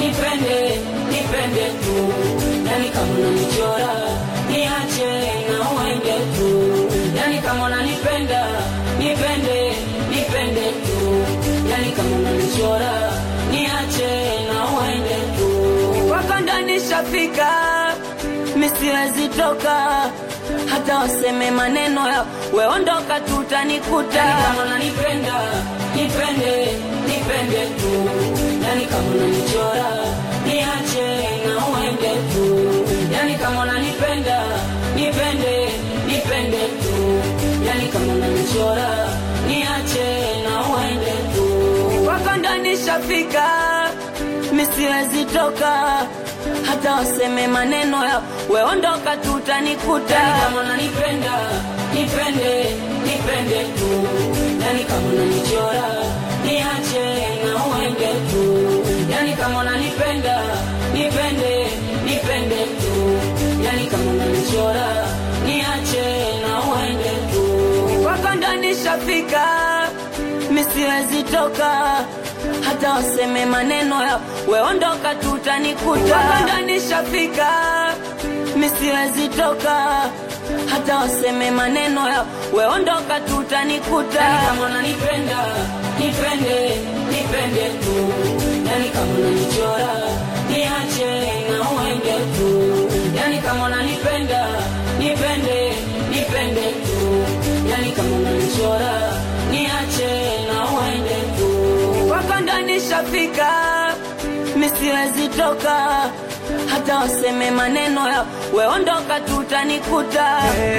nipende nipende tu yani kama unanichora niache na uende tu yani kama unanipenda nipende nipende tu yani kama unanichora niache na uende tu wako ndani shafika misiwezi toka hata waseme maneno ya weondoka tutanikuta yani kama unanipenda nipende nipende tu yani kama unanichora niache na uende tu yani kama unanipenda nipende nipende tu yani kama unanichora niache na uende tu wako ndani shafika misiwezi toka hata waseme maneno ya weondoka tutanikuta yani kama unanipenda nipende nipende tu yani kama unanichora niache na uende tu yani kama unanipenda nipende nipende tu yani kama unanichora niache na uende tu wako ndani shafika misiwezi toka hata waseme maneno ya weondoka tutanikuta wako ndani shafika misiwezi toka hata waseme maneno ya weondoka tutanikuta yani kama unanipenda nipende nipende tu yani kama unanichora niache na uende tu yani kama unanipenda nipende nipende tu yani kama unanichora niache na uende tu wako ndani shafika misiwezi toka hata waseme maneno ya weondoka tutanikuta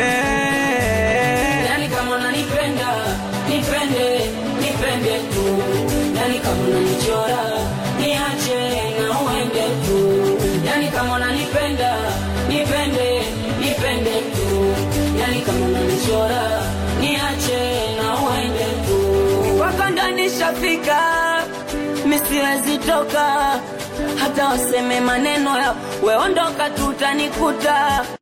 yani kama unanipenda nipende nipende tu yani kama unanichora niache na uende tu yani kama unanipenda nipende nipende tu yani kama unanichora niache na uende tu wako ndani shafika misiwezi toka hata waseme maneno ya weondoka tutanikuta